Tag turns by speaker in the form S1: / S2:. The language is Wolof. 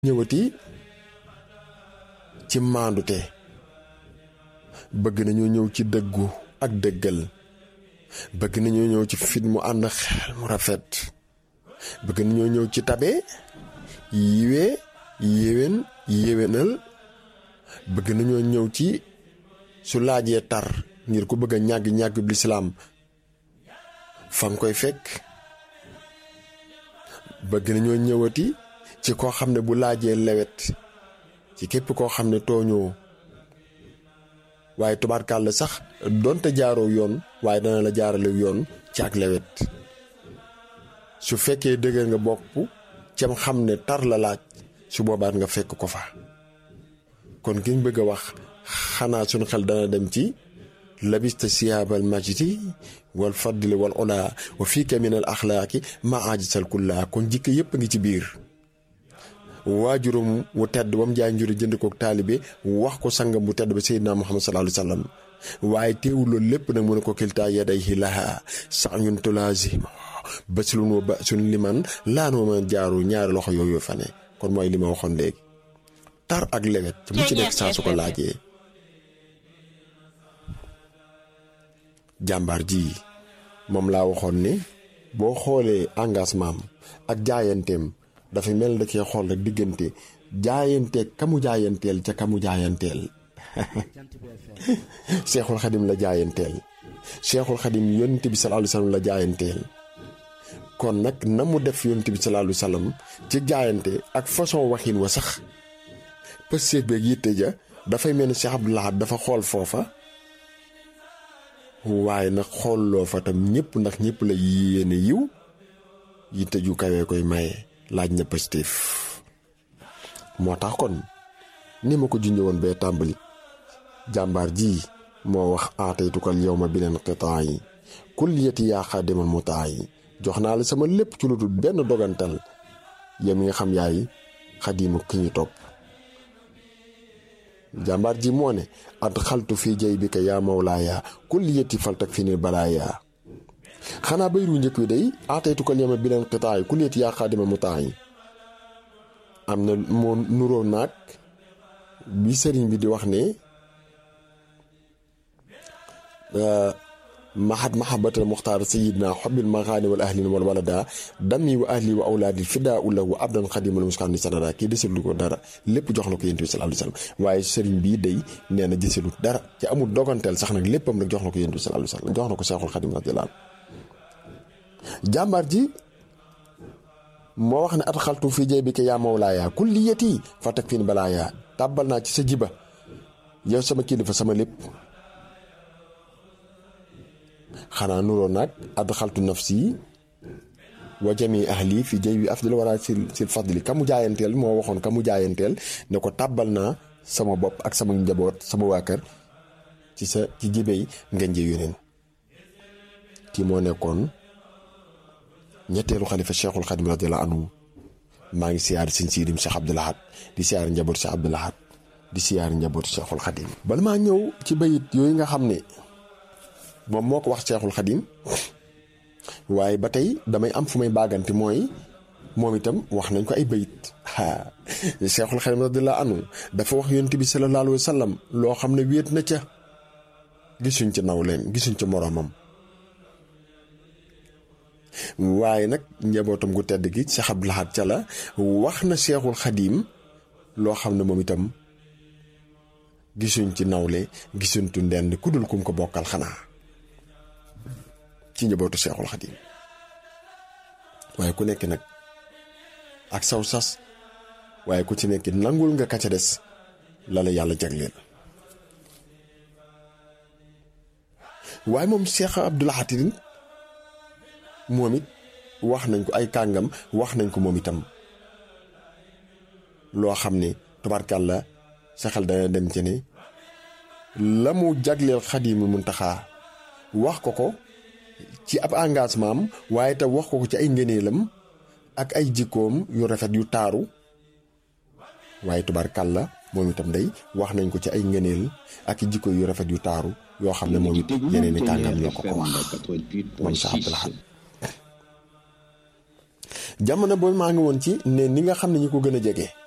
S1: ñëwati ci maandute bëgg nañoo ñëw ci dëggu ak dëggal bëgg nañoo ñëw ci fit mu ànd xel mu rafet bëgg nañoo ñëw ci tabe yiwee yéwén yéwénal bëgg nañoo ñëw ci su laajee tar ngir ku bëgg a ñàgg ñàgg bi lislaam fa nga koy fekk bëgg nañoo ñëwati ci koo xam ne bu laajee lewet ci képp koo xam ne tooñoo waaye tubaarkàlla sax donte jaaroo yoon waaye dana la jaarale yoon ci ak lewet su fekkee dëgër nga bopp cam xam ne tar la laaj su boobaat nga fekk ko fa kon kiñ bëgg a wax xanaa suñu xel dana dem ci labista siyaabal majdi wal fadli wal ola wa fiika min al axlaaqi ma ajisal kulla kon jikko yépp a ngi ci biir waajuram wu tedd ba mu jaay njuri jënd kook taalibe wax ko sangam bu tedd ba seydina muhammad sallallahu alayhi wa sallam waaye teewul loolu lépp nag mu ne ko kiltaa yadayhi laha sa'yun tulaazima baslun wa ba'sun liman laanoo ma jaaru ñaari loxo yooyu fa ne kon mooy li ma waxoon léegi tar ak lewet ci mu ci nekk saa su ko laajee jàmbaar ji moom laa waxoon ne boo xoolee engagement am ak jaayanteem dafay mel da cee xool rek diggante jaayanteeg kamu jaayanteel ca kamu jaayanteel seexul xadim la jaayanteel seexul xadim yonent bi sallallahu alayhi wasallam la jaayanteel kon nag na mu def yonent bi sallallahu alayhi wasallam ci jaayante ak façon waxin wa sax pësseeg beeg yitte ja dafay mel ni Cheikh Abdou Lahad dafa xool foofa waaye nag xoolloo fa tam ñëpp ndax ñëpp la yéene yiw yitte ju kawee koy maye laaj na positif moo tax kon ni ma ko junjee woon bee tàmbali jàmbaar ji moo wax aataytukal yow ma beneen xitaa yi kulliyati yaa xaadimal mutaa yi jox naa la sama lépp ci lu dul benn dogantal yow mi nga xam yaay xadimu ki ñu topp jàmbaar ji moo ne at xaltu fii jay bi ka yaa mawlaaya kulliyati faltak fi ni balaaya xanaa bayru njëkk wi day aataytu ko yema bi leen xitaay ku leeti yaa xaadima mu taay am na moo nuroo naag bi sëriñ bi di wax ne mahat mahabatal muxtaar sayidna xobil maxaani wal ahlin wal walada dami wa ahli wa awlaadi fidaa ulahu abdan xadimal muskaan ni sanada kii desalu ko dara lépp jox na ko yonent bi sallallahu alayhi wasallam waaye sëriñ bii day nee na desalut dara ci amul doganteel sax nag léppam rek jox na ko yonent bi sallallahu alayhi wasallam jox na ko seexul xadim radiyallahu jàmbaar ji moo wax ne at xaltu fii jay bi ka yaa mawlaaya kulliyati fa teg fiin balaaya tàbbal naa ci sa jiba yow sama kilifa sama lépp xanaa nuroo nag ad xaltu nafsi wa jami ahli fi jay bi afdal wara sil sil fadli ka mu jaayanteel moo waxoon ka mu jaayanteel ne ko tàbbal naa sama bopp ak sama njaboot sama waa kër ci sa ci jibey ngeen ji yoneen kii moo nekkoon ñetteelu xalifa cheikhul xadim radiyallahu anhu maa ngi siyaar sëñ siidim cheikh Abdou Lahad di siyaar njaboot cheikh Abdou Lahad di siyaar njaboot cheikhul xadim bala maa ñëw ci bayit yooyu nga xam ne moom moo ko wax cheikhul xadim waaye ba tey damay am fu may baagante mooy moom itam wax nañ ko ay bayit aa cheikhul xadim radiyallahu anhu dafa wax yonent bi sallallahu alayhi wa sallam loo xam ne wéet na ca gisuñ ca naw leen gisuñ ca moroomam waaye nag njabootam gu tedd gi Cheikh Abdou Lahad ca la wax na Cheikhul Xadim loo xam ne moom itam gisuñ ci nawle gisuñ tu ndend ku dul kum ko bokkal xanaa ci njabootu Cheikhul Xadim waaye ku nekk nag ak saw sas waaye ku ci nekk nangul nga ka ca des la la yàlla jagleel waaye moom Cheikh Abdou Lahad moom it wax nañ ko ay kàngam wax nañ ko moom itam loo xam ne tubarkàlla sa xel dana dem ci ne la mu jagleel Xaadimu Muntaxaa wax ko ko ci ab engagement am waaye te wax ko ko ci ay ngëneelam ak ay jikkoom yu rafet yu taaru waaye tubarkàlla moom itam day wax nañ ko ci ay ngëneel ak i jikko yu rafet yu taaru yoo xam ne moom it yeneen i kàngam ñoo ko ko wax moom Cheikh Abdou Lahad jamono boobu maa ngi woon ci ne ni nga xam ne ñi ko gën a jege